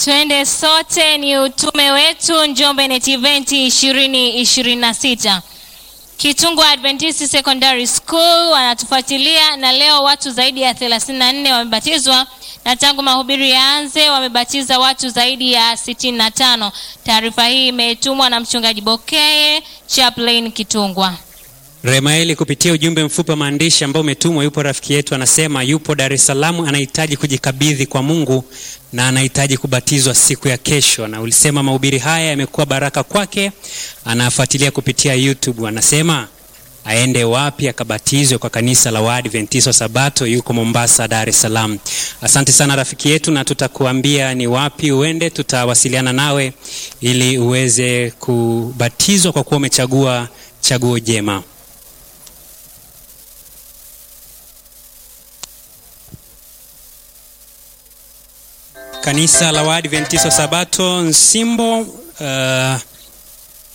Twende sote ni utume wetu Njombe Net Event 2026. Kitungu Adventist Secondary School wanatufuatilia na leo watu zaidi ya 34 wamebatizwa na tangu mahubiri yaanze wamebatiza watu zaidi ya 65. Taarifa hii imetumwa na mchungaji Bokeye Chaplain Kitungwa. Remaeli kupitia ujumbe mfupi wa maandishi ambao umetumwa, yupo rafiki yetu anasema yupo Dar es Salaam, anahitaji kujikabidhi kwa Mungu na anahitaji kubatizwa siku ya kesho, na ulisema mahubiri haya yamekuwa baraka kwake. Anafuatilia kupitia YouTube, anasema aende wapi akabatizwe kwa kanisa la Waadventista Sabato, yuko Mombasa, Dar es Salaam. Asante sana rafiki yetu, na tutakuambia ni wapi uende, tutawasiliana nawe ili uweze kubatizwa kwa kuwa umechagua chaguo jema. Kanisa la Waadventista Sabato Nsimbo uh,